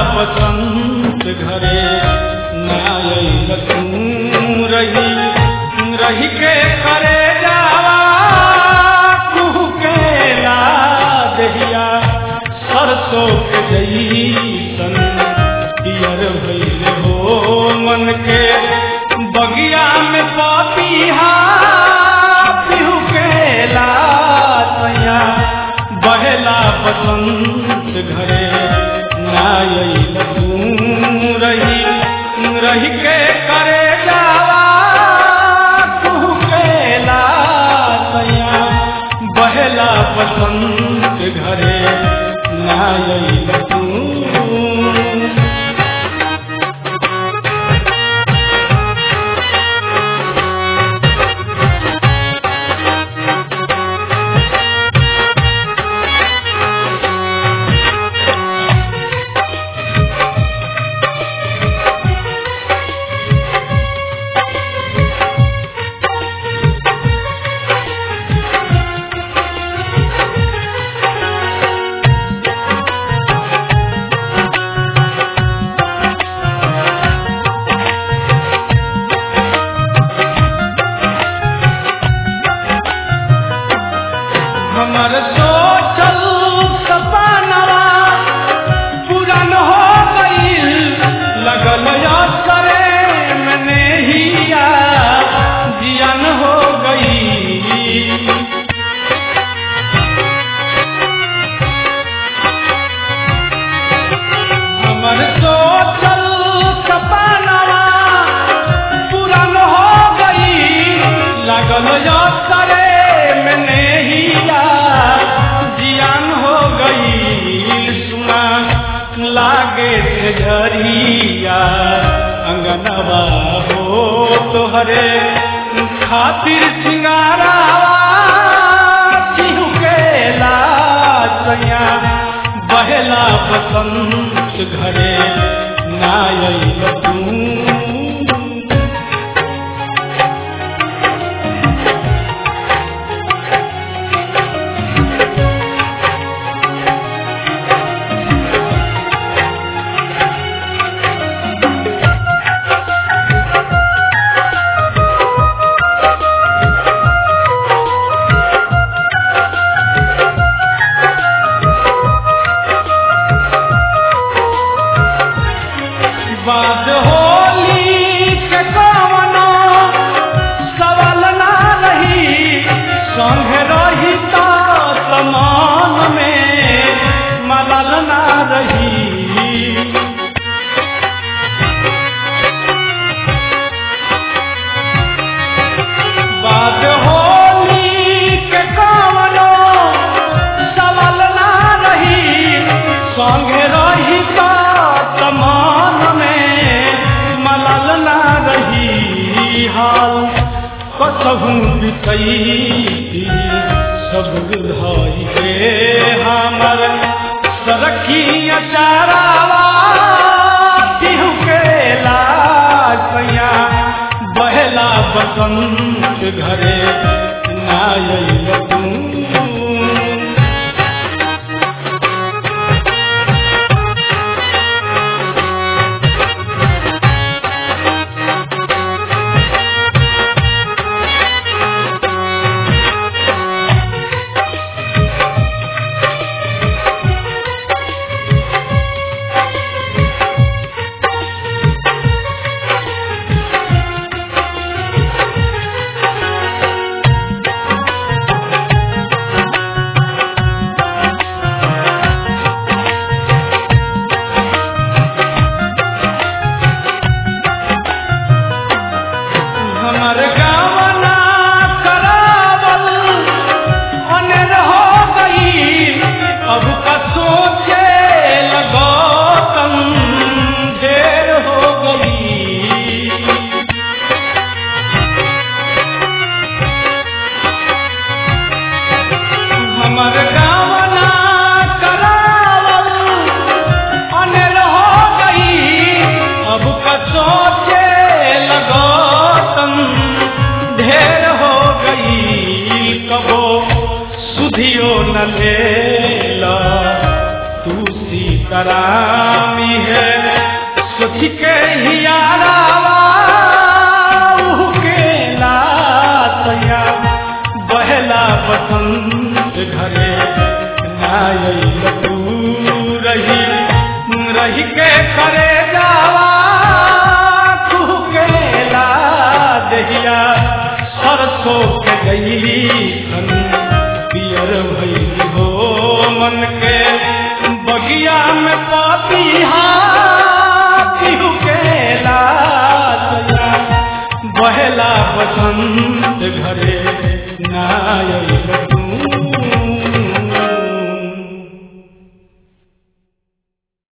बसंत घरे नायल तू रही रही के करे जावा कुहू के ला दहिया सरसों के जईसन पियर भइल हो मन के बगिया में पपीहा पिहू के ला सैया बहेला बसंत घरे नायल तू रही रही के करे जावा कुहू के ला सैया बहेला बसंत घरे नायल तू हमर सोचल सपनवा पुरान हो गईल लगल करे मने हिया जियान हो गई हमर सोचल सपनवा पुरान हो गई लागल करे मैंने हिया जियान हो गई सुना लागे से झरिया अंगनवा हो तोहरे खातिर सिंगारा चिहुकेला सैया बहेला बसंत घरे नायल तू बाद होली के कवनो सवाल ना रही संग रही तो समान में मलल ना रही बाद होली के कवनो सवाल ना रही संग रही तो समान में मलल ना रही हाल कसहू बितई सब विधाई के हमर सरखी अचारावा तिहु के लासैया बहेला बसंत घरे नायल तू बैठ के हियारावा के लातया बहला बसंत घरे नायल तू रही रही के करे जावा तू के ला दहिया सरसों के गईली खन पियर भई हो मन के बगिया में पापिहा पिहु के लातया बहला बसंत घरे नायल